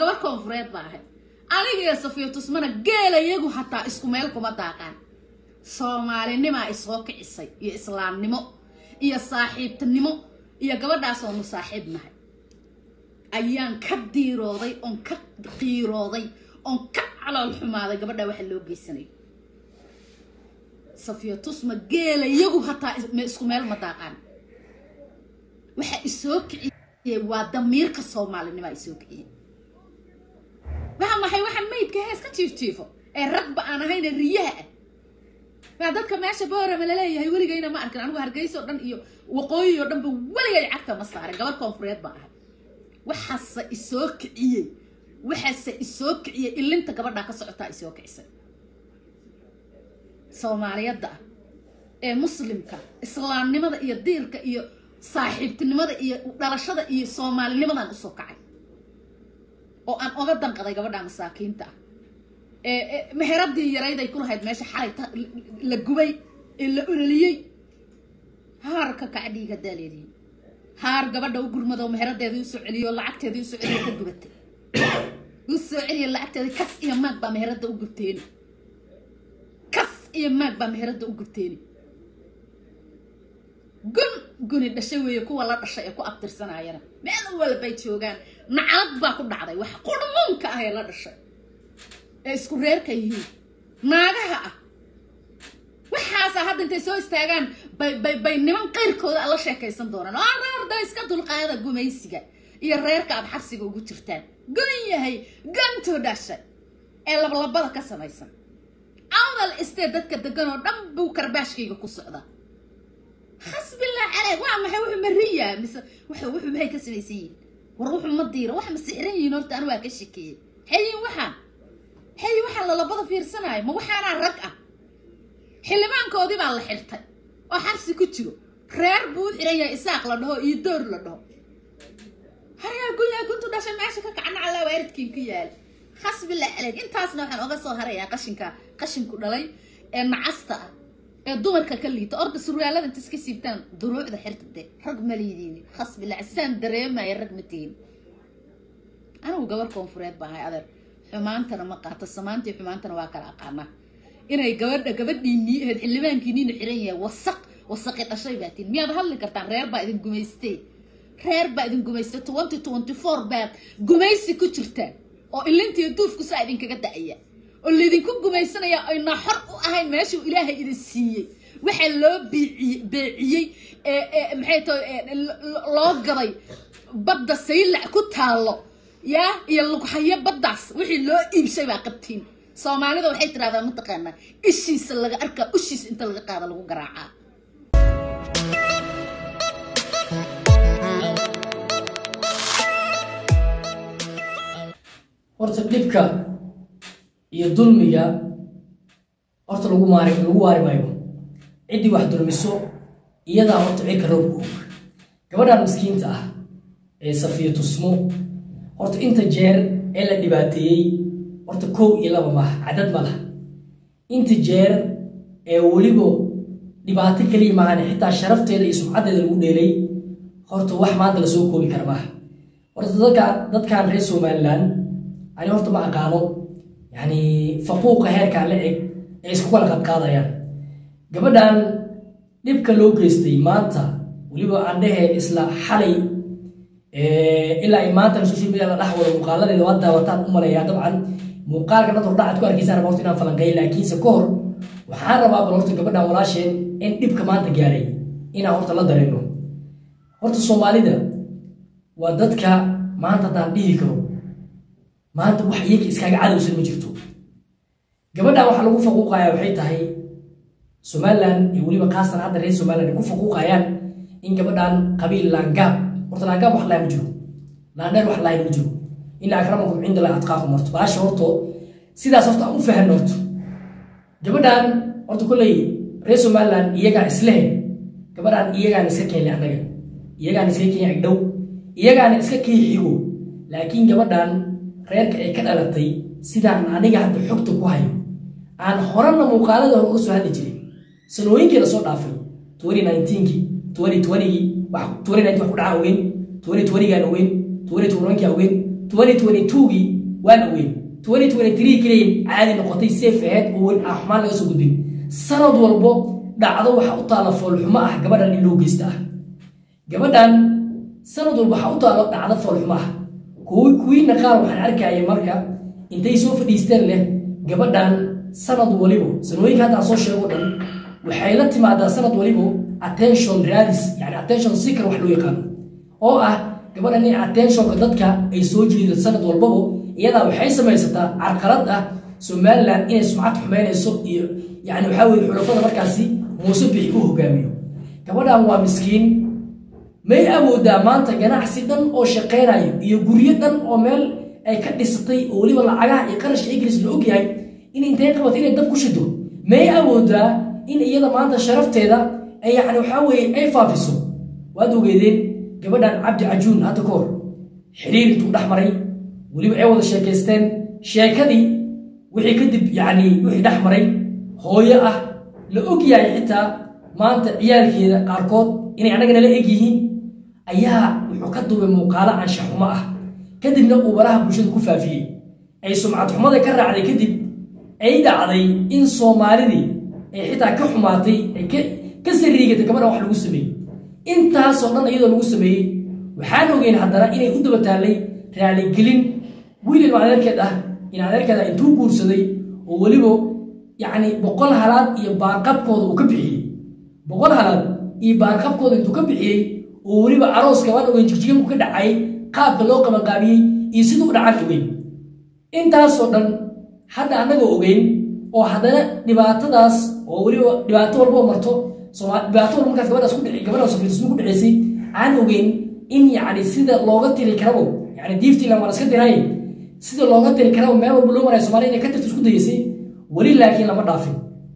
gabar koonfureed baa ahay aniga iyo safiyo tusmana geela iyagu hataa isku meel kuma daaqaan soomaalinimaa isoo kicisay iyo islaamnimo iyo saaxiibtinimo iyo gabadhaas oonu saaxiib nahay ayaan ka diirooday oon ka qiirooday oon ka calool xumaaday gabadhaa waxa loo geysanayo safiyo tusma geela iyagu hataa isku meel ma daaqaan waxa isoo kiciyey waa damiirka soomaalinimaa isoo kiciyey waa maxay waxa maydka hees ka jiifjiifo ee ragba aan ahayne riyaha ah waa dadka meesha boorama laleeyahay weligayna ma arkin anigu hargeysa oo dhan iyo waqooyi oo dhanba weligay cagta ma saarin gabar koonfureed baa ahay waxaase isoo kiciyey waxaase isoo kiciyey ilinta gabadhaa ka socotaa isoo kicisay soomaaliyadda ah ee muslimka islaamnimada iyo diirka iyo saaxiibtinimada iyo dhalashada iyo soomaalinimadan usoo kacay oo aan oga danqaday gabadha masaakiinta ah ee meheradii yarayday ku lahayd meesha xalay la gubay ee la ololiyey haarka kacdhiiga daaleediin haar gabadha u gurmado meheradeedii usoo celiyo lacagteedii usoo celiyo ka gubatay usoo celiya lacagteedii kas iyo maag baa meherada u gubteeni kas iyo maag baa meherada u gubteeni gun guni dhashay weeye kuwa la dhashay ee ku abtirsanayana meel walbay joogaan nacalad baa ku dhacday wax qurmuunka ah ee la dhashay ee isku reerka yihiin naagaha ah waxaasa hadda intay soo istaagaan bay bay bay niman qayrkooda la sheekaysan doonaan oo reerda iska dulqaada gumaysiga iyo reerka aad xabsiga ugu jirtaan gon yahay gantuu dhashay ee lablabada ka samaysan awdal istee dadka degan oo dhan buu karbaashkayga ku socdaa xasbillah caleyk waa maxay wuxuu mariyaa mise wuxuu wuxuu maxay ka samaysan yihiin war wuxuu ma diira wax ma sixran yihiin horta anu waa ka shekeeyey xeyin waxaan xeyi waxaan lalabada fiirsanaayo ma waxaanaa rag ah xildhibaankoodii baa la xirtay oo xabsi ku jiro reer buu u xiran yahay isaaq la dhaho iyo door la dhaho haryaa guyaa kuntu dhashay meesha ka kacna calaa waaridkiin ku yaal xasbillah caleyk intaasna waxaan oga soo harayaa qashinka qashinku dhalay ee nacasta ah ee dumarka ka liita orda surwaalada inta iska siibtaan duruucda xirta de rag ma liidiin khasbillah saan dareemaya rag ma tihin anigu gabar koonfureed baa ahay adeer xumaantana ma qaato samaantii xumaantana waa kala aqaanaa inay gabadha gabadhiinii ahayd xildhibaankiiniina xiran yahay wasaq wasaqi dhashay baa tiin miyaad hadli kartaan reer baa idin gumaystee reer baa idin gumaystay twenty twenty four baad gumaysi ku jirtaan oo ilintiiyo duufku saa idinkaga da-aya oo laydinku gumaysanaya ayna xor u ahayn meeshuu ilaahay idin siiyey waxaa loo biiciy beeciyey maxay tahay loo gaday badda saylac ku taallo yaa iyo lughayo baddaas wixii loo iibshay baa qabtiin soomaalida waxay tidhahdaa mataqaanaa ishiisa laga arkaa ushiisa inta laga qaada lagu garaacaa horta dhibka iyo dulmiga horta lagu maari lagu waari maayo ciddii wax dulmiso iyadaa horta cirka roobka og gabadhan miskiinta ah ee safiya tusmo horta inta jeer ee la dhibaateeyey horta kow iyo laba maaha cadad ma laha inta jeer ee weliba dhibaato keliya maahan xitaa sharafteeda iyo sumcaddeeda lagu dheelay horta wax maanta lasoo koobi kara maaha horta dadka dadkan reer somaliland ani horta ma aqaano yani faquuqa heerkaa la eg ee isku kala qadqaadayaan gabadhan dhibka loo geystay maanta weliba aan dhehe isla xalay ilaa ay maanta social media la dhex wado muuqaaladeeda waa daawataan u malayaa dabcan muuqaalka dad hordhacaad ku arkaysaan raba horta inaan falanqeeyo laakiinse ka hor waxaan rabaa bal horta gabadhan walaasheen in dhibka maanta gaaray inaan horta la dareeno horta soomaalida waa dadka maanta haddaan dhihi karo maanta wax iyaga iskaaga cadowsan ma jirto gabadhan waxaa lagu faquuqayaa waxay tahay somaliland iyo weliba khaasatan hadda reer somaliland ay ku faquuqayaan in gabadhan qabiil laangaab horta laangaab wax lahay ma jiro laandheer wax lahay ma jiro ina akramakum cinda allahi atqaakum horto baasha horto sidaas horta aan u fahanno horto gabadhan horta kolley reer somaliland iyagaa islehe gabadhan iyagaana iska keenle annaga iyagaana iska keenya agdhow iyagaana iska kii xigo laakiin gabadhan reerka ay ka dhalatay sidaan aniga hadda xogta ku hayo aan horena muuqaalada hore uga soo hadli jiray sanooyinkii lasoo dhaafay twenty nineteenki twenty twentygii wax twenty nineteen wax ku dhaca ogeyn twenty twentygaan ogeyn twenty twentygaan ogeyn 2022gii waan ogeyn 2023 keliya caadi noqotay safe aheyd oo weli aan xumaan laga soo gudbin sanad walbo dhacdo waxa u taala foolxumo ah gabadhan in loo geysta ah gabadhan sanad walba waxa u taalo dhacdo foolxumo ah kuwi kuwiina qaar waxaan arkaya marka intay soo fadhiisteen leh gabadhan sanad walibo sanooyinka hadda aan soo sheego dhan waxay la timaadaa sanad walibo attention radis yani attention seeker wax loo yaqaano oo ah gabadhan in attentionka dadka ay soo jeedo sanad walbabo iyadaa waxay samaysataa carqalad ah somaliland inay sumcad xumeynayso iyo yani waxaa weye xulafada markaasi muuse bixi u hogaamiyo gabadhan waa miskiin may awoodaa maanta ganacsi dhan oo shaqaynayo iyo guryo dhan oo meel ay ka dhisatay oo weliba lacagaha iyo qarashka ingiriis la ogyahay in intay qabato inay dab ku shido may awoodaa in iyada maanta sharafteeda ay yani waxaa weye ay faafiso waad ogeedeen gabadhan cabdi cajuun hadda ka hor xiriir intuu dhex maray weliba ay wada sheekaysteen sheekadii wixii kadib yani wixii dhex maray hooyo ah la og yahay xitaa maanta ciyaalkeeda qaarkood inay annagana la eg yihiin ayaa wuxuu ka duubay muuqaalo anshaxumo ah kadibna uu baraha bulshada ku faafiyey ay sumcad xumada ka raacday kadib ay dhacday in soomaalidii ay xitaa ka xumaatay ay ka sariigatay gabadhan wax lagu sameeyey intaasoo dhan iyadoo lagu sameeyey waxaan ogeyn haddana inay u daba taallay raaligelin wiil ilma adeerkeed ah in adeerkeeda intuu guursaday oo weliba yacni boqol halaad iyo baarqabkooda uu ka bixiyey boqol halaad iyo baarqabkooda intuu ka bixiyey oo weliba arooska waan ogeyn jigjiganku ka dhacay qaabka loo qabanqaabiyey iyo siduu u dhacan ogeyn intaasoo dhan hadda annagoo ogeyn oo haddana dhibaatadaas oo weliba dhibaato walboo marto dhibaato walba markaas gabadhaas ku dhici gabadhaas firsmu ku dhaceysay aan ogeyn in yacni sida looga tiri karabo yani diiftiilan waan iska diraay sida looga tiri karabo meel walba loo maraya somalia inay ka tirto isku dayeysay weli laakiin lama dhaafin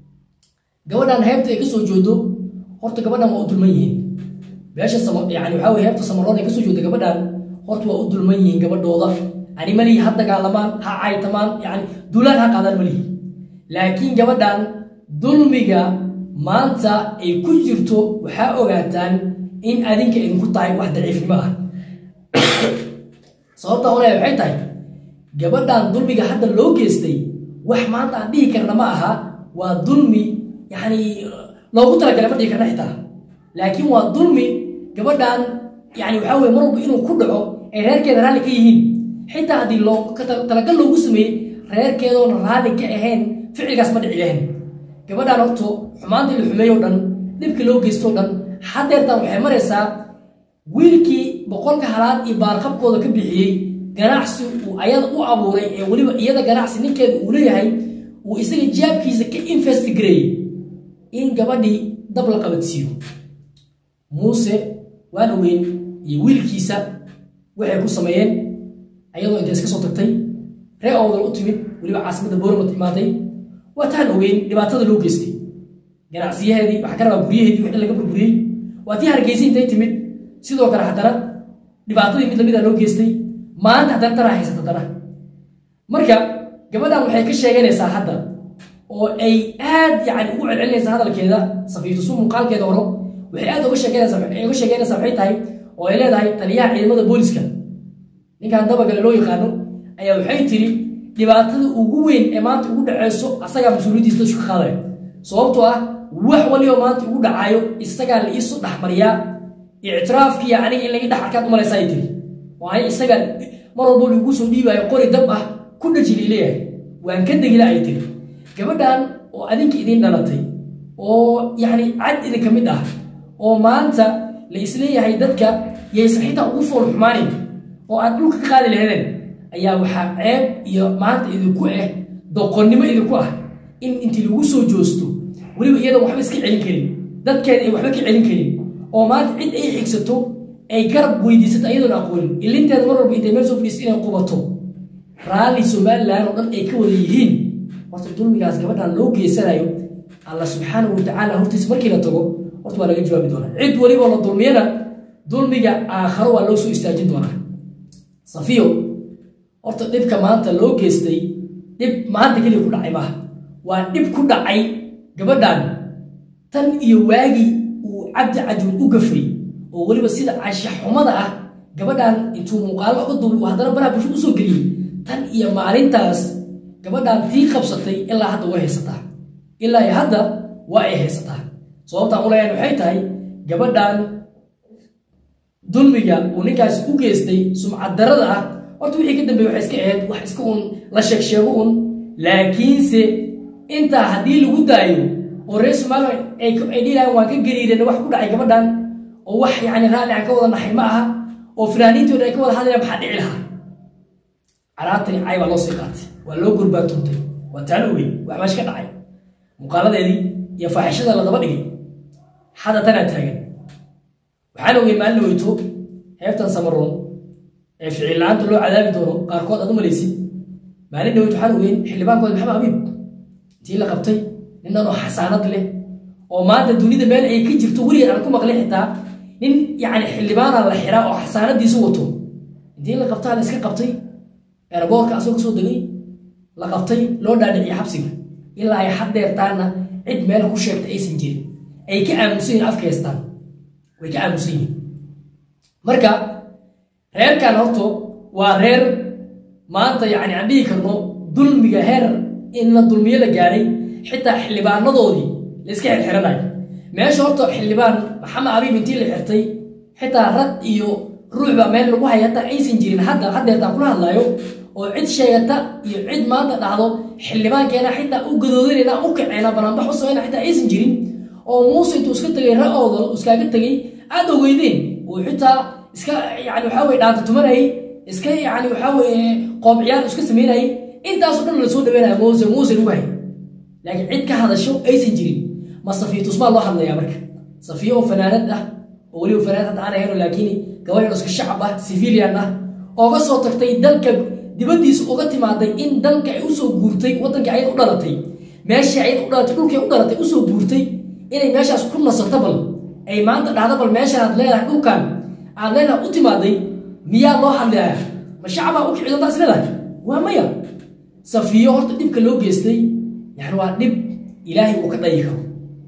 gabadhan heebta ay kasoo joodo horta gabadhan waa u dulman yihiin beesha yani waxaa weye heebta samaroon ay kasoo jooda gabadhan horta waa u dulman yihiin gabadhooda ani malihi ha dagaalamaan ha caytamaan yani duulaan ha qaadaan malihi laakiin gabadhan dulmiga maanta ay ku jirto waxaa ogaataan in adinka idinku tahay wax daciifnimo ah sababta olaya waxay tahay gabadhan dulmiga hadda loo geystay wax maanta aan dhihi karna ma aha waa dulmi yani loogu talagalay ma dhihi karna xitaa laakiin waa dulmi gabadhan yani waxaa weye mar walba inuu ku dhaco ay reerkeeda raalli ka yihiin xitaa haddii loo talagal loogu sameeyey reerkeedoona raalli ka ahayn ficilkaas ma dhici lahayn gabadhan horto xumaantii la xumeeyo dhan dhibkii loo geystoo dhan hadeertan waxay maraysaa wiilkii boqolka halaad iyo baarqabkooda ka bixiyey ganacsi uu ayada u abuuray ee weliba iyada ganacsi ninkeeda uu leeyahay uu isaga jaabkiisa ka investigareeyey in gabadhii dab la qabadsiiyo muuse waan ogeyn iyo wiilkiisa waxay ku sameeyeen ayadoo intay iska soo tagtay ree owdal u timid weliba caasimadda boormad imaaday waataan ogeyn dhibaatada loo geystay ganacsiyaheedii waxaa ka rabaa guryaheedii wixii laga burburiyey waa tii hargeysa intay timid sidoo kale haddana dhibaatadii mid lamida loo geystay maanta haddana tanaa haysata dana marka gabadhan waxay ka sheeganaysaa hadda oo ay aad yani ugu celcelinaysaa hadalkeeda safiitusu muuqaalkeeda horo waxay aad uga sheeganaysaa uga sheeganaysaa waxay tahay oo ay leedahay taliyaha ciidamada booliska ninkan dabagale loo yaqaano ayaa waxay tiri dhibaatada ugu weyn ee maanta ugu dhaceyso asagaa mas-uuliyaddiisa dadku ka qaadaya sababtoo ah wax waliba maanta ugu dhacaayo isagaa la iisu dhexmariyaa ictiraafkiiyo aniga in laga dhex arkaad umalaysa ay tiri waayo isaga mar walbo lagu soo dhiibaayo qori dab ah ku dhajili leeyahay waan ka degila ay tiri gabadhan oo adinka idiin dhalatay oo yacni cad idinka mid ah oo maanta la isleeyahay dadka yaysan xitaa ugu fool xumaanin oo aad dhulka ka qaadi laheedeen ayaa waxaa ceeb iyo maanta idinku ah doqonnimo idinku ah in intii lagu soo joosto weliba iyadan waxba iska celin karin dadkeeda ay waxba ka celin karin oo maanta cid ay xigsato ay garab weydiisato ayadoon aqoonin ilinteeda mar walba intay meel soo fadhiisto inay qubato raalli somalilan oo dhan ay ka wada yihiin horta dulmigaas gabadhan loo geysanayo alla subxaanahu watacaala hortiisa markii la tago horta waa laga jawaabi doonaa cid weliba la dulmiyana dulmiga aakharo waa loo soo istaajin doonaa safiyo horta dhibka maanta loo geystay dhib maanta keliya ku dhacay maaha waa dhib ku dhacay gabadhan tan iyo waagii uu cabdi cajuun u gafray oo weliba sida cashaxumada ah gabadhan intuu muuqaalo uga duubay uu haddana baraha bulshada usoo geliyey tan iyo maalintaas gabadhan tii qabsatay ilaa hadda way haysataa ilaa iyo hadda waa ay haysataa sababtaan u leeyahay waxay tahay gabadhan dulmiga uu ninkaasi u geystay sumcad darada ah horta wixii ka dambeeye waxay iska ahayd wax iska un la sheeg sheego un laakiinse intaa haddii lagu daayo oo reer somalilan ay ay dhilahan waan ka gariireen wax ku dhacay gabadhan oo wax yacni raalli aan ka wada naxay ma aha oo firaaniintooda ay ka wada hadlayaan maxaa dhici lahaa caraabtani cay baa loo sii qaatay waa loo gurbaatuntay waa taan ogey wax meesha ka dhacay muuqaaladeedii iyo faaxishada la daba dhigay hadda tanaa taagan waxaan ogey maalin weyto heebtan samaroon ee ficil la-aanta loo cadaabi doono qaarkood aad u malaysid maalin dhaweyt waxaan ogeyn xildhibaankooda maxamed abiib intii la qabtay ninanoo xasaanad leh oo maanta dunida meel ay ka jirto weligeed aan ku maqlin xitaa nin yacni xildhibaana la xiraa oo xasaanadiisu wato intii la qabtaa la iska qabtay eraboorka asagoo kasoo degay la qabtay loo dhaadhiciye xabsiga ilaa ay haddeertaana cid meel ku sheegta aysan jirin ay ka aamusan yihin afka haystaan way ka aamusan yihin marka reerkan horto waa reer maanta yacni aan dhihi karno dulmiga heer in la dulmiyo la gaadhay xitaa xildhibaanadoodii la iska xirxiranayo meesha horta xildhibaan maxamed abiib intii la xirtay xitaa rag iyo ruux baa meel lagu haya hataa aysan jirin hadda haddeertaan kula hadlayo oo cid sheegata iyo cid maanta dhahdo xildhibaankeena xitaa u gadoodinayna u kaceena banaanbax u samayna xitaa aysan jirin oo muuse intuu iska tegay ra-oodal iskaaga tegay aad ogeydeen oo xitaa iska yani waxaa weye dhaanta tumanayay iska yani waxaa weye qoob ciyaar iska samaynayay intaasoo dhan lasoo dhaweynaya muuse muuse lagu hay laakiin cid ka hadasho aysan jirin ma safiya tusmaa loo hadlayaa marka safiya oo fanaanad ah oo weliba fanaanad hadda aan ahayno laakiin gabadhan iska shacab ah civilian ah ooga soo tagtay dalka dibaddiisa uga timaaday in dalka ay usoo guurtay waddanka ayad u dhalatay meeshii ayad u dhalatay dhulkay u dhalatay usoo guurtay inay meeshaas ku nasato bal ay maanta dhahda bal meeshaan aad leedahay dhulkan aad leedahay u timaaday miyaa loo hadlayaa ma shacabaa u kici doontaa is leedahay waa maya safiyo horta dhibka loo geystay yani waa dhib ilaahay uu ka dhayi karo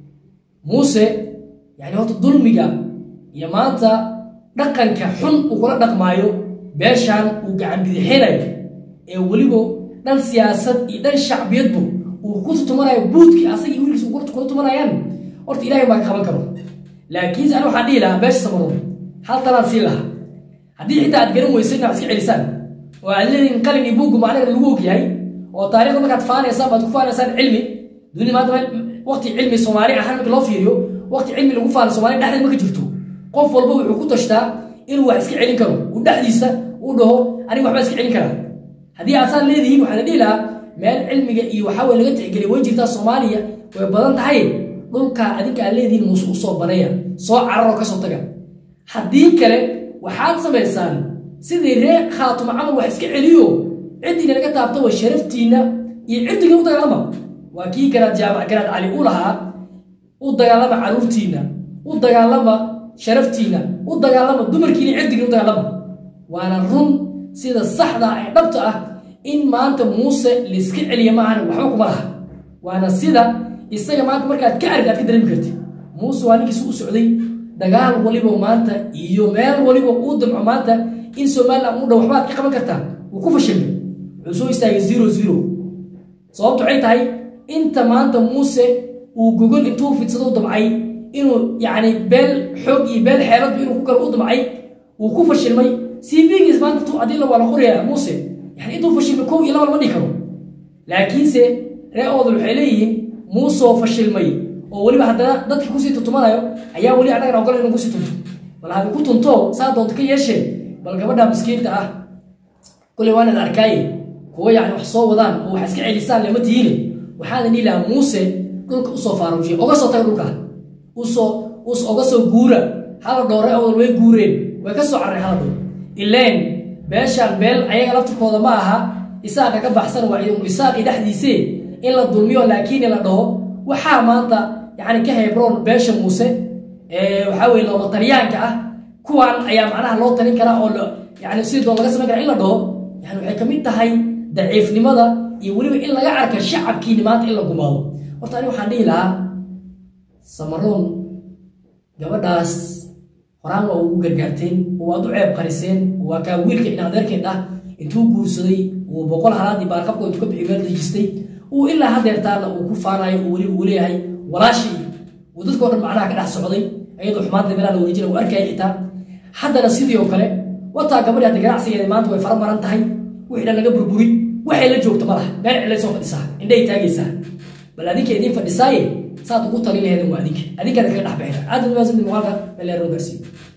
muuse yani horta dulmiga iyo maanta dhaqanka xun uu kula dhaqmaayo beeshaan uu gacan bidixinayo ee weliba dhan siyaasad iyo dhan shacbiyadbu uu ku tutumanayo buudkii asagii wiilkiisa uu kula tumanayaan horta ilahay baa ka qaban karo laakiinse ani waxaan dhihi lahaa beesha samaroon hal talaan siin lahaa haddii xitaa aad garan weysay inaad iska celisaan oo aad leedihin qalin iyo buuggu macnaheeda lagu ogyahay oo taarikhda markaad faanaysaan baad ku faanaysaan cilmi duni maanta waqti cilmi soomaali ahaan marka loo fiiriyo waqti cilmi lagu faano soomaali dhexdeed ma ka jirto qof walba wuxuu ku tashtaa inuu wax iska celin karo uu dhexdiisa uu dhaho aniga waxbaa iska celin karaa haddii aad saan leedihiin waxaan dhihi lahaa meel cilmiga iyo waxaa weye laga tixgeliya way jirtaa soomaaliya way badan tahay dhulkaa adinka aad leedihiin muuse u soo baneeya soo cararoo kasoo taga haddii kale waxaad samaysaan sidii ree khaatuma camal wax iska celiyo ciddiina laga taabto wa sharaftiinna iyo ciddiga u dagaalama waa kii garaad jaamac garaad cali u lahaa u dagaalama caruurtiinna u dagaalama sharaftiinna u dagaalama dumarkiina cirdigiina u dagaalama waana run sida saxda ee dhabta ah in maanta muuse layska celiya maahan waxba kuma laha waana sida isaga maanta markaad ka arg aad ka dareemi karti muuse waa ninkiisa u socday dagaal waliba maanta iyo meel waliba uu damco maanta in somalilan u dhow waxbaad ka qaban kartaa wuu ku fashilmay wuxuu soo istaagay zero zero sababtu waxay tahay inta maanta muuse uu gogol intuu fidsado u damcay inuu yacni beel xoog iyo beel xeeladba inuu ku kalo u damcay uu ku fashilmay cvgiis maanta tu adila waa la qorayaa muuse yani intuu fashilmay kow iyo laba lama dhihi karo laakiinse ree oodal waxay leeyihiin muusoo fashilmay oo weliba haddana dadka kusii tutumanayo ayaa weli annagana ogol inuu kusii tunto bal hadi ku tunto saa doonto ka yeeshee bal gabadha miskiinta ah kuley waan ida arkaaye kuwa yani wax soo wadaan oo wax iska celisaan lama tihiine waxaana dhihi lahaa muuse dhulka usoo faarujiya oga soo taga dhulka usoo us oga soo guura hala dhoore awal way guureen way ka soo carreen hala dhow ileen beeshaan beel ayaga laftirkooda ma aha isaaqa ka baxsan waa idinku isaaqii dhexdiisee in la dulmiyo laakiin la dhaho waxaa maanta yani ka hebroon beesha muuse waxaa weye looma talyaanka ah kuwan ayaa macnaha loo talin karaa oo yani sidii doon laga samayn kara in la dhaho yani waxay kamid tahay daciifnimada iyo weliba in laga arka shacabkiini maanta in la gumaado horta ani waxaan dhihi lahaa samaroon gabadhaas horaan waa ugu gargaarteen oo waad u ceeb qariseen oo waa kaa wiilka in adeerkeed ah intuu guursaday uu boqol halaadii baarkabka intuu ka bixi meel dejistay uu ilaa hadeertaana uu ku faanayo uu weli uu leeyahay walaashii uu dadkao dhan macnaha ka dhex socday iyadoo xumaanta meelaha la wareejina uu arkaya xitaa haddana sidii oo kale wataa gabadhi hadda ganacsigeeda maanta way fara maran tahay wixii dhan laga burburi waxay la joogto ma laha meel cilay soo fadhisaa indhay taagaysaa bal adinka idiin fadhisaaye saad ugu talin laheedin waa adinka adinkaada kaga dhex baxaysa aad u mahadsantii muuqaalka meel leer loo gaarsiiyo